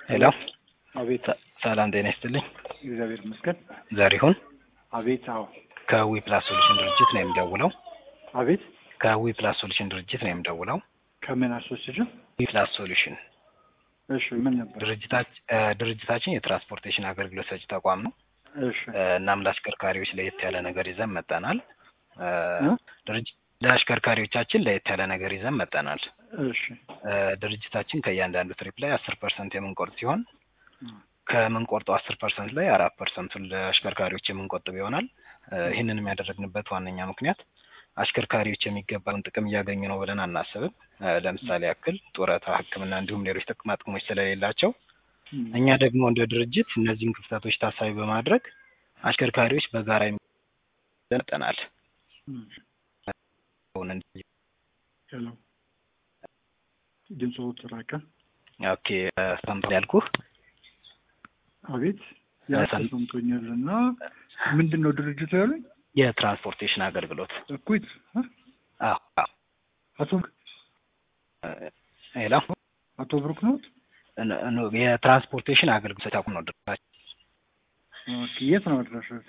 ሄሎ አቤት ሰላም ጤና ይስጥልኝ። እግዚአብሔር ይመስገን። ዘሪሁን አቤት አዎ ከዊ ፕላስ ሶሉሽን ድርጅት ነው የምደውለው። አቤት ከዊ ፕላስ ሶሉሽን ድርጅት ነው የምደውለው። ከምን አሶሲሽን? ዊ ፕላስ ሶሉሽን እሺ ምን ነበር? ድርጅታችን ድርጅታችን የትራንስፖርቴሽን አገልግሎት ሰጪ ተቋም ነው። እሺ እ፣ እናም ለአሽከርካሪዎች ለየት ያለ ነገር ይዘን መጠናል። እ፣ እ? ድርጅ- ለአሽከርካሪዎቻችን ለየት ያለ ነገር ይዘን መጠናል። እሺ እ፣ ድርጅታችን ከእያንዳንዱ ትሪፕ ላይ አስር ፐርሰንት የምንቆርጥ ሲሆን እ፣ ከምንቆርጠው አስር ፐርሰንት ላይ አራት ፐርሰንቱን ለአሽከርካሪዎች የምንቆጥብ ይሆናል። እ፣ ይህንንም ያደረግንበት ዋነኛ ምክንያት አሽከርካሪዎች የሚገባውን ጥቅም እያገኙ ነው ብለን አናስብም። እ፣ ለምሳሌ ያክል ጡረታ፣ ሕክምና እንዲሁም ሌሎች ጥቅማ ጥቅሞች ስለሌላቸው እ፣ እኛ ደግሞ እንደ ድርጅት እነዚህን ክፍተቶች ታሳቢ በማድረግ አሽከርካሪዎች በጋራ ይመጠናል። እ። ሄሎ ድምፁ ተራቀ። ኦኬ ሰምተህ ያልኩህ አቤት ያ ሰም- ተሰምቶኛል። እና ምንድን ነው ድርጅቱ ያሉኝ? የትራንስፖርቴሽን አገልግሎት እኩት እ? አዎ አዎ አቶ እ፣ ሄሎ አቶ ብሩክ ነው። እ፣ እ፣ የትራንስፖርቴሽን አገልግሎት ሰጪ ተቋም ነው ድርጅታችን። ኦኬ የት ነው አድራሻችሁ?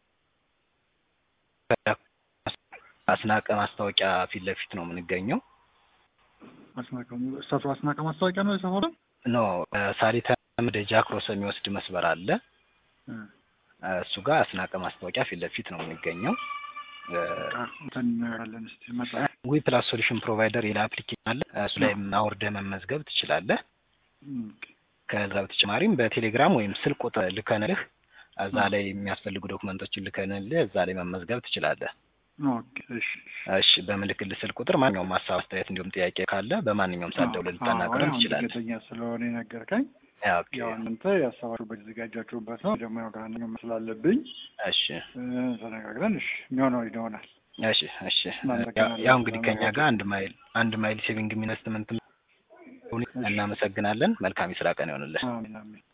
አስናቀ ማስታወቂያ ፊት ለፊት ነው የምንገኘው። አስናቀ እሳቱ አስናቀ ማስታወቂያ ነው የሰፈረው? ኖ ሳሊታ ወደ ጃክሮስ የሚወስድ መስመር አለ። እ፣ እሱ ጋር አስናቀ ማስታወቂያ ፊት ለፊት ነው የምንገኘው። በቃ እንትን እናያለን እስኪ መጣ ዊ ፕላስ ሶሉሽን ፕሮቫይደር ይላ አፕሊኬሽን አለ። እሱ ላይ አውርደህ መመዝገብ ትችላለህ። ኦኬ ከዛ በተጨማሪም በቴሌግራም ወይም ስልክ ቁጥር ልከንልህ እዛ ላይ የሚያስፈልጉ ዶክመንቶችን ልከንልህ እዛ ላይ መመዝገብ ትችላለህ። ኦኬ እሺ እሺ በምልክልህ ስልክ ቁጥር ማንኛውም ሀሳብ፣ አስተያየት እንዲሁም ጥያቄ ካለ በማንኛውም ሰዓት ደውለህ ልታናግረን ትችላለህ። ድንገተኛ ስለሆነ የነገርከኝ ኦኬ ያው እናንተ ያሰባችሁበት የተዘጋጃችሁበት ነው። ደግሞ ያው ጋር ስላለብኝ እሺ እ፣ ተነጋግረን እሺ የሚሆነው ይሆናል። እሺ እሺ እናመሰግናለን። ያው እንግዲህ ከኛ ጋር አንድ ማይል አንድ ማይል ሴቪንግ ኢንቨስትመንት እናመሰግናለን። መልካም የስራ ቀን ይሆንልህ። አሜን አሜን።